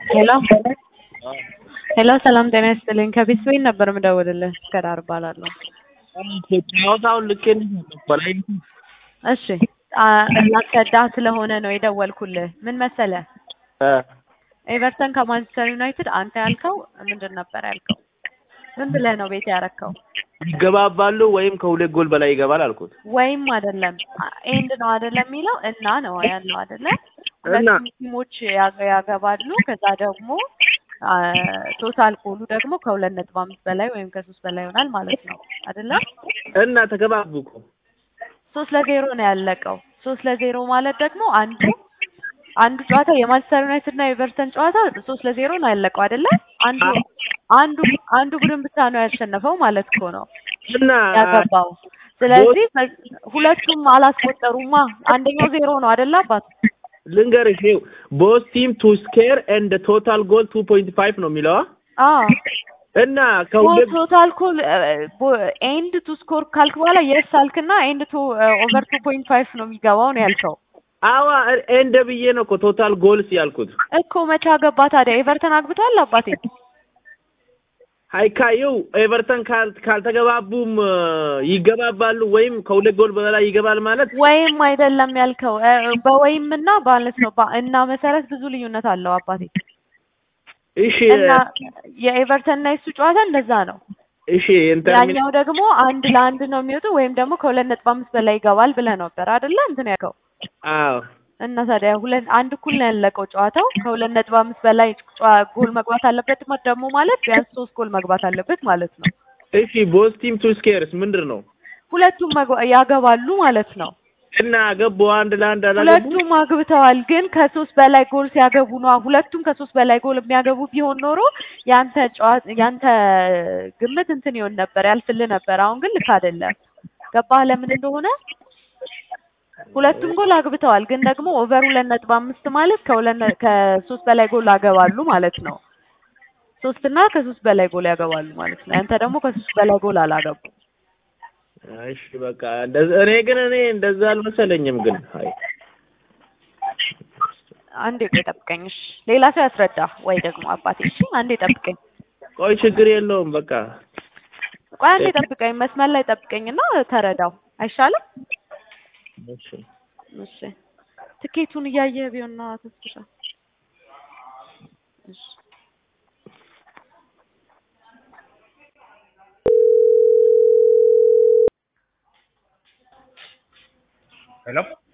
ሄሎ ሄሎ ሰላም ጤና ይስጥልኝ። ከቤት ስዌን ነበር የምደውልልህ። ከዳር እባላለሁ። ጨዋታውን ልኬን በላይ እሺ አ- ላስረዳህ ስለሆነ ነው የደወልኩልህ። ምን መሰለህ ኤቨርተን ከማንቸስተር ዩናይትድ አንተ ያልከው ምንድን ነበር ያልከው? ምን ብለህ ነው ቤት ያረከው? ይገባባሉ ወይም ከሁለት ጎል በላይ ይገባል አልኩት። ወይም አይደለም ኤንድ ነው አይደለም የሚለው እና ነው ያለው አይደለ? እና ሁለቱም ቲሞች ያ- ያገባሉ። ከዛ ደግሞ አ፣ ቶታል ጎሉ ደግሞ ከሁለት ነጥብ አምስት በላይ ወይም ከሶስት በላይ ይሆናል ማለት ነው አይደለ? እና ተገባቡ እኮ ሶስት ለዜሮ ነው ያለቀው። ሶስት ለዜሮ ማለት ደግሞ አንዱ አንዱ ጨዋታ የማንቸስተር ዩናይትድ እና የኤቨርተን ጨዋታ ሶስት ለዜሮ ነው ያለቀው አይደለ? አንዱ አንዱ አንዱ ቡድን ብቻ ነው ያሸነፈው ማለት እኮ ነው እና ያገባው። ስለዚህ በ- ሁለቱም አላስቆጠሩማ። አንደኛው ዜሮ ነው አይደለ አባት? ልንገርሽ ይኸው ቦስ ቲም ቱ ስኬር ኤንድ ቶታል ጎል ቱ ፖይንት ፋይቭ ነው የሚለዋ አዎ እና ከሁለት ቶታል ኮል ኤንድ ቱ ስኮር ካልክ በኋላ የስ አልክና ኤንድ ቱ ኦቨር ቱ ፖይንት ፋይቭ ነው የሚገባው ነው ያልከው አዋ ኤንድ ብዬ ነው እኮ ቶታል ጎልስ ያልኩት። እኮ። መቼ አገባ ታዲያ? ኤቨርተን አግብቷል አባቴ። ሀይካየው ኤቨርተን ካል ካልተገባቡም እ፣ ይገባባሉ ወይም ከሁለት ጎል በላይ ይገባል ማለት ወይም አይደለም ያልከው እ፣ በወይም እና ማለት ነው በ- እና መሰረት ብዙ ልዩነት አለው አባቴ። እሺ እና የኤቨርተን እና የሱ ጨዋታ እንደዛ ነው። እሺ ኢንተርሚ ያኛው ደግሞ አንድ ለአንድ ነው የሚወጡ ወይም ደግሞ ከሁለት ነጥብ አምስት በላይ ይገባል ብለህ ነበር አይደለ? እንትን ያልከው አዎ እና ታዲያ ሁለት አንድ እኩል ነው ያለቀው ጨዋታው። ከሁለት ነጥብ አምስት በላይ ጨዋ- ጎል መግባት አለበት ማ- ደግሞ ማለት ቢያንስ ሶስት ጎል መግባት አለበት ማለት ነው። እሺ ቦስ ቲም ቱ ስኬርስ ምንድን ነው? ሁለቱም መግባ- ያገባሉ ማለት ነው። እና ገቡ አንድ ለአንድ አላገቡ ሁለቱም አግብተዋል፣ ግን ከሶስት በላይ ጎል ሲያገቡ ነው። ሁለቱም ከሶስት በላይ ጎል የሚያገቡ ቢሆን ኖሮ ያንተ ጨዋታ ያንተ ግምት እንትን ይሆን ነበር ያልፍልህ ነበር። አሁን ግን ልክ አይደለም። ገባህ ለምን እንደሆነ? ሁለቱም ጎል አግብተዋል፣ ግን ደግሞ ኦቨር ሁለት ነጥብ አምስት ማለት ከሁለት ነ- ከሶስት በላይ ጎል ያገባሉ ማለት ነው። ሶስት እና ከሶስት በላይ ጎል ያገባሉ ማለት ነው። ያንተ ደግሞ ከሶስት በላይ ጎል አላገቡ። እሺ በቃ እንደዛ እኔ ግን እኔ እንደዛ አልመሰለኝም ግን አይ አንዴ ቆይ ጠብቀኝ እሺ። ሌላ ሰው ያስረዳ ወይ ደግሞ አባቴ እሺ። አንዴ ጠብቀኝ ቆይ ችግር የለውም በቃ ቆይ አንዴ ጠብቀኝ፣ መስመር ላይ ጠብቀኝና ተረዳው አይሻልም? እሺ እሺ ትኬቱን እያየህ ቢሆንና ተስፋ እሺ ሄሎ